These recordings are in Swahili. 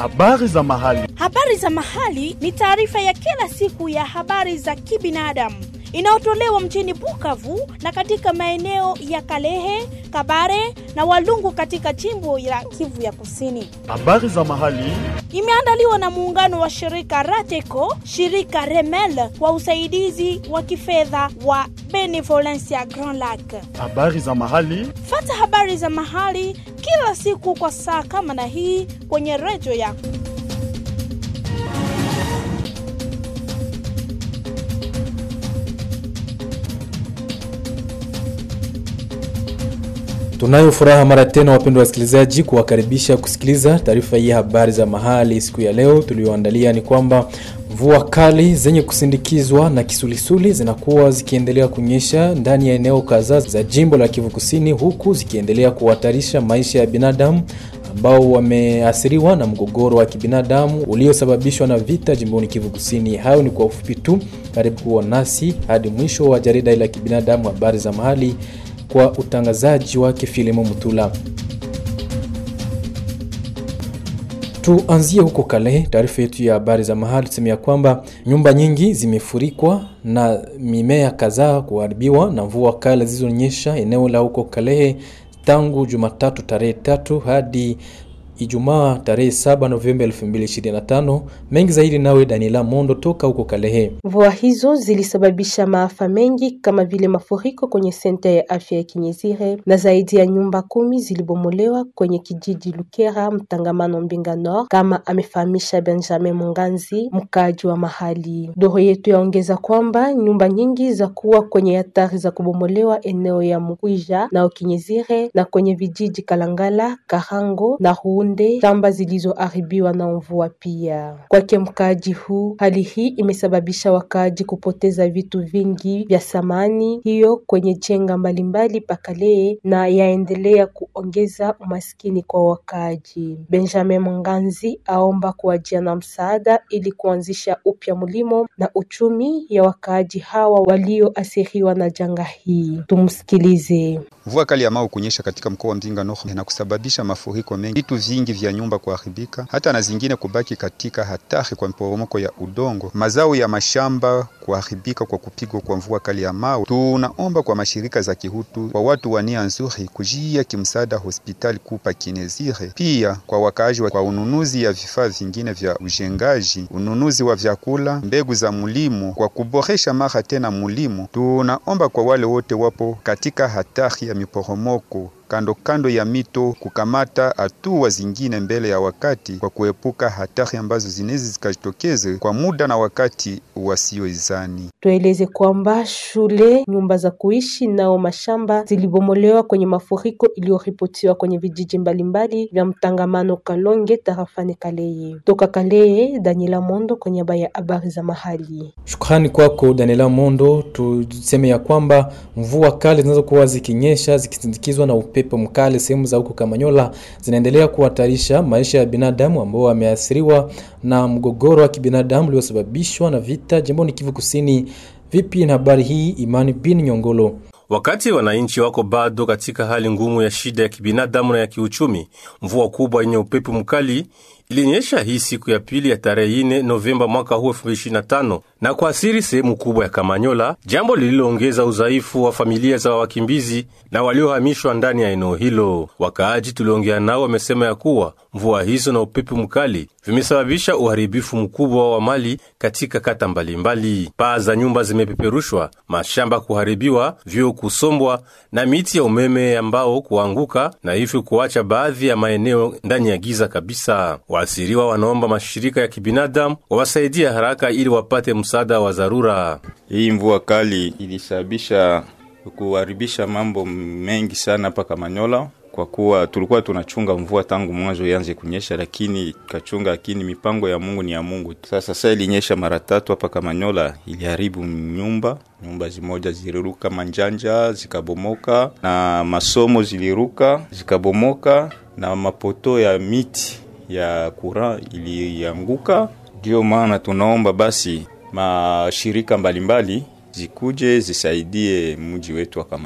Habari za mahali. Habari za mahali ni taarifa ya kila siku ya habari za kibinadamu inayotolewa mjini Bukavu na katika maeneo ya Kalehe, Kabare na Walungu katika jimbo la Kivu ya Kusini. Habari za mahali. Imeandaliwa na muungano wa shirika Rateco, shirika Remel kwa usaidizi wa kifedha wa Benevolencia Grand Lac. Habari za mahali. Fata habari za mahali kila siku kwa saa kama na hii kwenye redio yako. Tunayo furaha mara tena, wapendwa wasikilizaji, kuwakaribisha kusikiliza taarifa hii habari za mahali siku ya leo. Tulioandalia ni kwamba mvua kali zenye kusindikizwa na kisulisuli zinakuwa zikiendelea kunyesha ndani ya eneo kadhaa za jimbo la Kivu Kusini, huku zikiendelea kuhatarisha maisha ya binadamu ambao wameathiriwa na mgogoro wa kibinadamu uliosababishwa na vita jimboni Kivu Kusini. Hayo ni kwa ufupi tu, karibu kuwa nasi hadi mwisho wa jarida la kibinadamu habari za mahali kwa utangazaji wake Filimo Mutula. Tuanzie huko Kale. Taarifa yetu ya habari za mahali tuseme ya kwamba nyumba nyingi zimefurikwa na mimea kadhaa kuharibiwa na mvua kali zilizonyesha eneo la huko Kalehe tangu Jumatatu tarehe tatu hadi Ijumaa tarehe 7 Novemba 2025. Mengi zaidi nawe Daniela Mondo toka huko Kalehe. Mvua hizo zilisababisha maafa mengi kama vile mafuriko kwenye senta ya afya ya Kinyezire na zaidi ya nyumba kumi zilibomolewa kwenye kijiji Lukera mtangamano Mbinga Nord, kama amefahamisha Benjamin Munganzi, mkaaji wa mahali. Doro yetu yaongeza kwamba nyumba nyingi za kuwa kwenye hatari za kubomolewa eneo ya Mkwija na Kinyezire na kwenye vijiji Kalangala, Karango na Huun shamba zilizoharibiwa na mvua pia. Kwake mkaaji huu, hali hii imesababisha wakaaji kupoteza vitu vingi vya samani hiyo kwenye jenga mbalimbali pakalee na yaendelea kuongeza umaskini kwa wakaaji. Benjamin Mnganzi aomba kuwajia na msaada ili kuanzisha upya mlimo na uchumi ya wakaaji hawa walioathiriwa na janga hii. Tumsikilize. Mvua kali ya mao kunyesha katika mkoa wa Mzinga Nord na kusababisha mafuriko mengi, vitu vingi vya nyumba kuharibika, hata na zingine kubaki katika hatari kwa mporomoko ya udongo, mazao ya mashamba kuharibika kwa kupigwa kwa mvua kali ya mao. Tunaomba kwa mashirika za kihutu, kwa watu wa nia nzuri kujia kimsaada hospitali kupa Kinezire, pia kwa wakaaji wa kwa ununuzi ya vifaa vingine vya ujengaji, ununuzi wa vyakula, mbegu za mulimo, kwa kuboresha mara tena mulimo. Tunaomba kwa wale wote wapo katika hatari ya miporomoko kando kando ya mito kukamata hatua zingine mbele ya wakati kwa kuepuka hatari ambazo zinaweza zikajitokeze kwa muda na wakati wasioizani. Tueleze kwamba shule, nyumba za kuishi nao mashamba zilibomolewa kwenye mafuriko iliyoripotiwa kwenye vijiji mbalimbali vya mtangamano Kalonge tarafani Kaleye. Toka Kaleye, Daniela Mondo kwa niaba ya habari za mahali. Shukrani kwako Daniela Mondo. Tuseme ya kwamba mvua kali zinazokuwa zikinyesha zikisindikizwa na upepo mkali sehemu za huko Kamanyola zinaendelea kuhatarisha maisha ya binadamu ambao wameathiriwa na mgogoro wa kibinadamu uliosababishwa na vita jimboni Kivu Kusini. Vipi na habari hii, Imani bin Nyongolo? Wakati wananchi wako bado katika hali ngumu ya shida ya kibinadamu na ya kiuchumi, mvua kubwa yenye upepo mkali ilinyesha hii siku ya pili ya tarehe 4 Novemba mwaka huu 2025 na kuasiri sehemu kubwa ya Kamanyola, jambo lililoongeza udhaifu wa familia za wakimbizi na waliohamishwa ndani ya eneo hilo. Wakaaji tuliongea nao wamesema ya kuwa mvua hizo na upepo mkali vimesababisha uharibifu mkubwa wa mali katika kata mbalimbali. Paa za nyumba zimepeperushwa, mashamba kuharibiwa, vyoo kusombwa na miti ya umeme ambao kuanguka na hivyo kuacha baadhi ya maeneo ndani ya giza kabisa. Waasiriwa wanaomba mashirika ya kibinadamu wawasaidia haraka ili wapate msaada wa dharura. Hii mvua kali ilisababisha kuharibisha mambo mengi sana hapa Kamanyola, kwa kuwa tulikuwa tunachunga mvua tangu mwanzo ianze kunyesha, lakini kachunga, lakini mipango ya Mungu ni ya Mungu. Sasa sasa ilinyesha mara tatu hapa Kamanyola, iliharibu nyumba nyumba zimoja ziliruka manjanja zikabomoka, na masomo ziliruka zikabomoka, na mapoto ya miti ya kura ilianguka. Ndio maana tunaomba basi mashirika mbalimbali zikuje zisaidie mji wetu wa Kamanyola.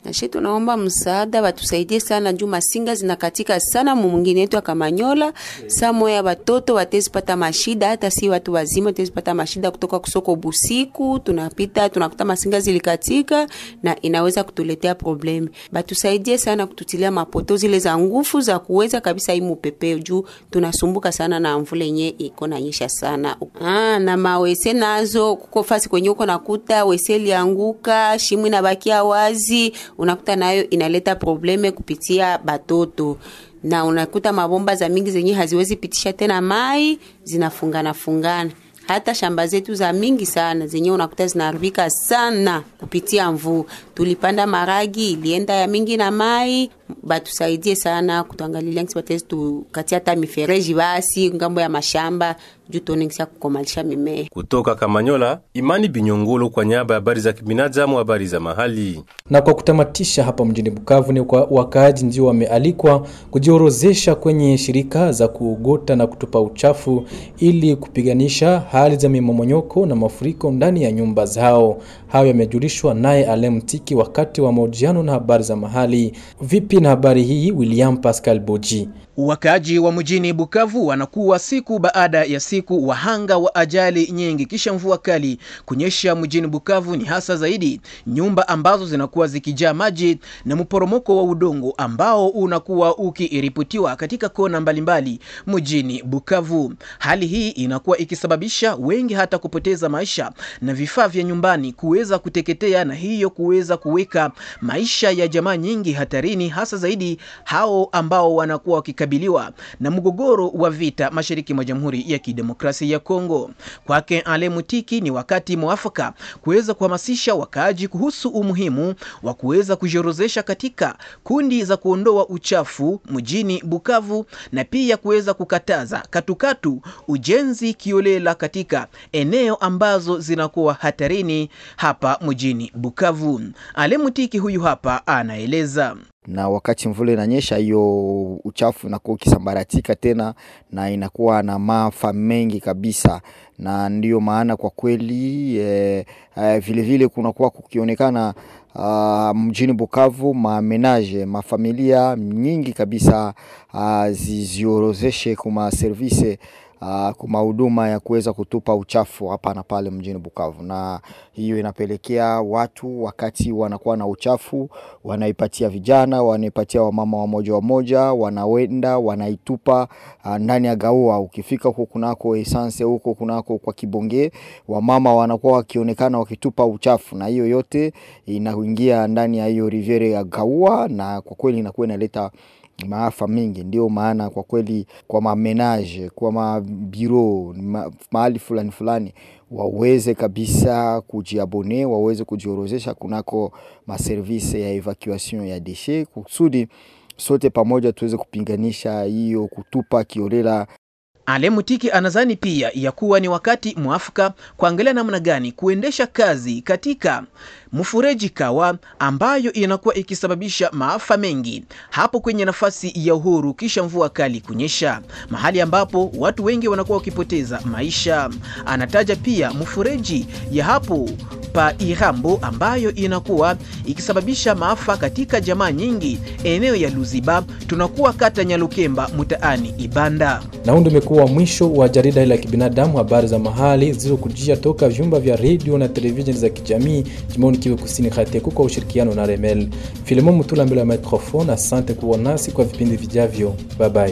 Nashe tunaomba msaada watusaidie sana juu masinga zinakatika sana mumungine yetu ya Kamanyola. Saa moya watoto watezipata mashida, hata si watu wazima watezipata mashida kutoka kusoko busiku, tunapita tunakuta masinga zilikatika na inaweza kutuletea problemi. Batusaidie sana kututilia mapoto zile za nguvu za kuweza kabisa hii mupepeo juu tunasumbuka sana na mvula yenye iko nanyesha sana. Ah, na mawese nazo kuko fasi kwenye uko nakuta wese lianguka, shimu inabakia wazi, unakuta nayo inaleta probleme kupitia batoto na unakuta mabomba za mingi zenye haziwezi pitisha tena mai zinafungana fungana hata shamba zetu za mingi sana zenye unakuta zinaharibika sana kupitia mvua. Tulipanda maragi ilienda ya mingi na mai, batusaidie sana kutuangalilia ngisi batezi tukatia hata mifereji basi ngambo ya mashamba juu tuone ngisi ya kukomalisha mimea. Kutoka Kamanyola, Imani Binyongolo kwa niaba ya habari za kibinadamu, habari za mahali. Na kwa kutamatisha hapa mjini Bukavu ni kwa wakaaji ndio wamealikwa kujiorozesha kwenye shirika za kuogota na kutupa uchafu ili kupiganisha hali za mimomonyoko na mafuriko ndani ya nyumba zao. Hayo yamejulishwa naye Alem Tiki wakati wa mahojiano na habari za mahali. Vipi na habari hii, William Pascal Boji? Wakaaji wa mjini Bukavu wanakuwa siku baada ya siku wahanga wa ajali nyingi kisha mvua kali kunyesha mjini Bukavu, ni hasa zaidi nyumba ambazo zinakuwa zikijaa maji na mporomoko wa udongo ambao unakuwa ukiripotiwa katika kona mbalimbali mjini Bukavu. Hali hii inakuwa ikisababisha wengi hata kupoteza maisha na vifaa vya nyumbani kuweza kuteketea, na hiyo kuweza kuweka maisha ya jamaa nyingi hatarini, hasa zaidi hao ambao wanakuwa wakika kukabiliwa na mgogoro wa vita mashariki mwa Jamhuri ya Kidemokrasia ya Kongo. Kwake Ale Mutiki, ni wakati mwafaka kuweza kuhamasisha wakaaji kuhusu umuhimu wa kuweza kujiorozesha katika kundi za kuondoa uchafu mjini Bukavu na pia kuweza kukataza katukatu ujenzi kiolela katika eneo ambazo zinakuwa hatarini hapa mjini Bukavu. Ale Mutiki huyu hapa anaeleza na wakati mvula inanyesha, hiyo uchafu inakuwa ukisambaratika tena na inakuwa na maafa mengi kabisa, na ndiyo maana kwa kweli eh, eh, vilevile kunakuwa kukionekana Uh, mjini Bukavu mamenaje mafamilia nyingi kabisa uh, ziziorozeshe kuma service uh, kuma huduma ya kuweza kutupa uchafu hapa na pale mjini Bukavu, na hiyo inapelekea watu wakati wanakuwa na uchafu wanaipatia vijana, wanaipatia wamama wamoja wamoja, wanawenda wanaitupa uh, ndani ya gaua. Ukifika huko kunako essence huko kunako kwa Kibonge, wamama wanakuwa wakionekana wakitupa uchafu, na hiyo yote inaingia ndani ya hiyo riviere ya gaua, na kwa kweli inakuwa inaleta maafa mengi. Ndio maana kwa kweli kwa mamenage kwa mabiro ma, mahali fulani fulani waweze kabisa kujiabone, waweze kujiorozesha kunako maservise ya evacuation ya deshe kusudi sote pamoja tuweze kupinganisha hiyo kutupa kiolela Ale Mutiki anadhani pia ya kuwa ni wakati mwafaka kuangalia namna gani kuendesha kazi katika mfureji Kawa ambayo inakuwa ikisababisha maafa mengi hapo kwenye nafasi ya uhuru kisha mvua kali kunyesha, mahali ambapo watu wengi wanakuwa wakipoteza maisha. Anataja pia mfureji ya hapo pa Irambo ambayo inakuwa ikisababisha maafa katika jamaa nyingi eneo ya Luziba, tunakuwa kata Nyalukemba mtaani Ibanda. Na huu ndio umekuwa mwisho wa jarida hili la kibinadamu, habari za mahali zilizokujia toka vyumba vya redio na televisheni za kijamii jimboni Kivu Kusini, Hateku kwa ushirikiano na Remel. Filemon Mutula mbele ya microphone. Asante kuwa nasi kwa vipindi vijavyo, bye bye.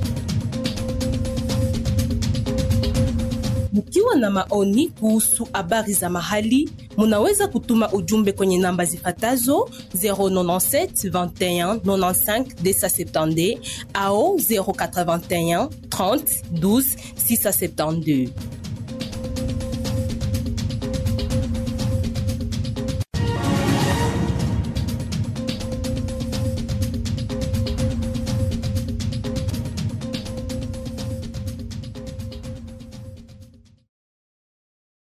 Mkiwa na maoni kuhusu habari za mahali, munaweza kutuma ujumbe kwenye namba zifatazo 097 21 95 270 au 081 30 12 672.